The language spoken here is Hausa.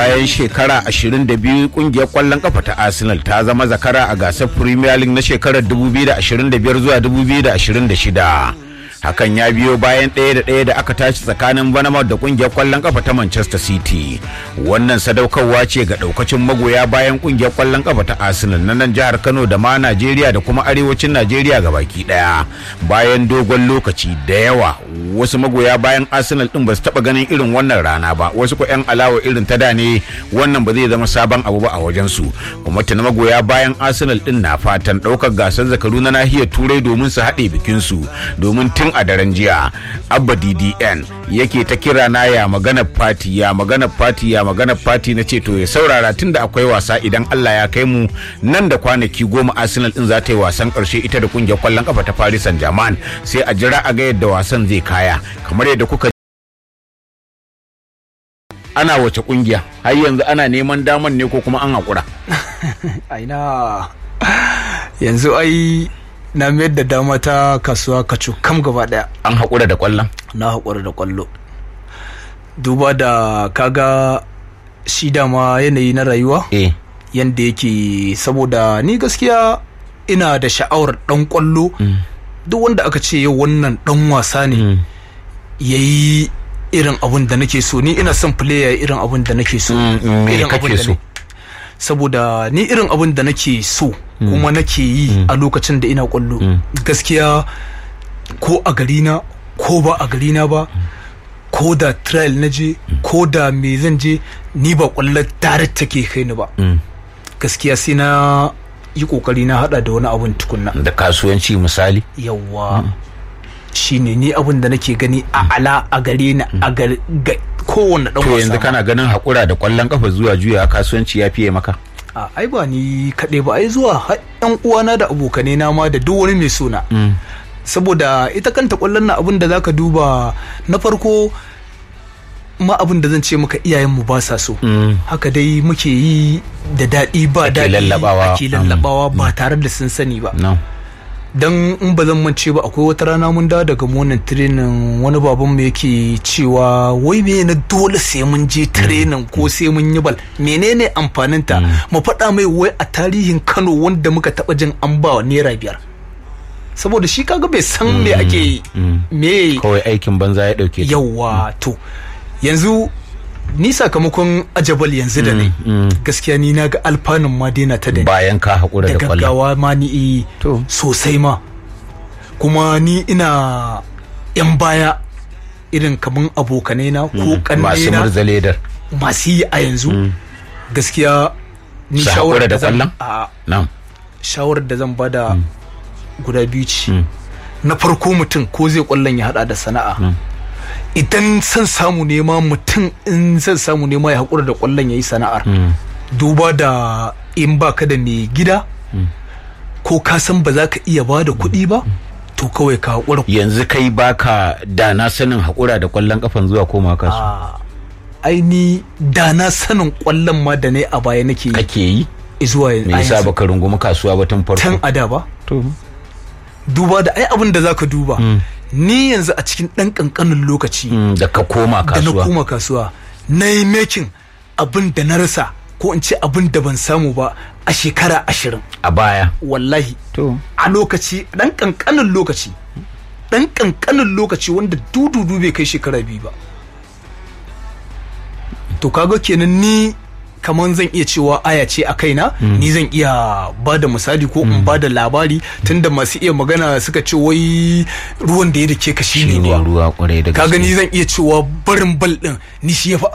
bayan shekara 22 kungiyar kwallon kafa ta arsenal ta zama zakara a gasar premier league na shekarar 2025 zuwa 2026 hakan ya biyo bayan ɗaya da ɗaya da aka tashi tsakanin banamar da kungiyar kwallon kafa ta manchester city wannan sadaukarwa ce ga ɗaukacin magoya bayan kungiyar kwallon kafa ta arsenal na nan jihar kano da ma najeriya da kuma arewacin najeriya ga baki ɗaya bayan dogon lokaci da yawa wasu magoya bayan arsenal ɗin ba su taɓa ganin irin wannan rana ba wasu ko 'yan alawa irin ta da ne wannan ba zai zama sabon abu ba a wajensu kuma tuna magoya bayan arsenal ɗin na fatan ɗaukar gasar zakaru na nahiyar turai domin su haɗe bikinsu domin tun a daren jiya abba ddn yake ta kira na ya magana fati ya magana fati ya magana fati na ce to ya saurara tun da akwai wasa idan allah ya kai mu nan da kwanaki goma arsenal din za ta yi wasan karshe ita da kungiyar kwallon kafa ta paris saint germain sai a jira a ga yadda wasan zai kaya kamar yadda kuka ana wace kungiya har yanzu ana neman daman ne ko kuma an haƙura aina yanzu ai na mayar da dama ta kasuwa kacu kam gaba daya an haƙura da ƙwallon na haƙura da ƙwallo duba da kaga shi dama yanayi na rayuwa eh yanda yake saboda ni gaskiya ina da sha'awar ɗan ƙwallo duk wanda aka ce yau wannan ɗan wasa ne ya yi irin abin da nake so ni ina son player irin abin da nake so Mm, mm, me Irin abin kake da so? ne- saboda ni irin abin da nake so kuma nake yi a lokacin da ina kwallo gaskiya ko a garina ko ba a garina ba ko da trial na je ko da me zan je ni ba kwallo direct take kai ni ba gaskiya sai na yi kokari na hada da wani abun tukunna da kasuwanci misali yawa shine ni abin da nake gani a ala a gare ni a gare ga kowanne dan to wasa yanzu ma. kana ganin haƙura da ƙwallon kafa zuwa juya kasuwanci ya fiye maka a ai ba ni kaɗai ba ai zuwa har yan uwana da abokanai na ma da duk wani mai suna saboda ita kanta kwallon na abin da zaka duba na farko ma abin da zan ce maka iyayenmu ba sa so haka dai muke yi da daɗi ba Ake daɗi lallabawa. ake lallabawa ba tare da sun sani ba no don in ba zan mance ba akwai wata rana mun dawo daga monin training wani baban mu yake cewa wai me na dole sai mun je training ko sai mun yi bal menene amfanin ta mu faɗa mai wai a tarihin Kano wanda muka taɓa jin an ba wa naira biyar saboda shi kaga bai san me ake me kawai aikin banza ya ɗauke ta. yawa to yanzu ni sakamakon ajabal yanzu da ne gaskiya ni na ga alfanun ma daina ta da ni bayan ka haƙura da da ƙwallon gaggawa ma ni eh, To. sosai ma kuma ni ina yan baya irin kaman abokanai na ko masu kannai na murza ledar masu yi a yanzu gaskiya ni Su shawarar haƙura da da zan ƙwallon? a nan shawarar da zan bada guda biyu ce na farko mutum ko zai kwallon ya hada da sana'a idan son samu nema mutum in son samu nema ya haƙura da kwallon ya yi sana'ar duba da in baka da mai gida ko ka san ba za ka iya ba da kuɗi ba to kawai ka haƙura yanzu kai baka da na sanin haƙura da ƙwallon kafan zuwa koma kasu a aini da na sanin kwallon ma da ne a baya nake yi kake yi zuwa yanzu me yasa baka rungumi kasuwa ba tun tan farko ada ba to duba da ai abin da zaka duba ni yanzu a cikin ɗan ƙanƙanin lokaci Mm, da ka koma da na kasuwa koma kasuwa na yi making abin da na rasa ko in ce abin da ban samu ba a shekara ashirin a baya wallahi to a lokaci ɗan ƙanƙanin lokaci ɗan ƙanƙanin lokaci wanda dududu bai kai shekara biyu ba to kaga kenan ni kaman zan iya cewa aya ce a kaina ni zan iya ba da misali ko in ba da labari tunda masu iya magana suka ce wai ruwan da ya dake ka shine shine ruwa ruwa kwarai da ka gaske gani zan iya cewa barin bal din ni shi ya fi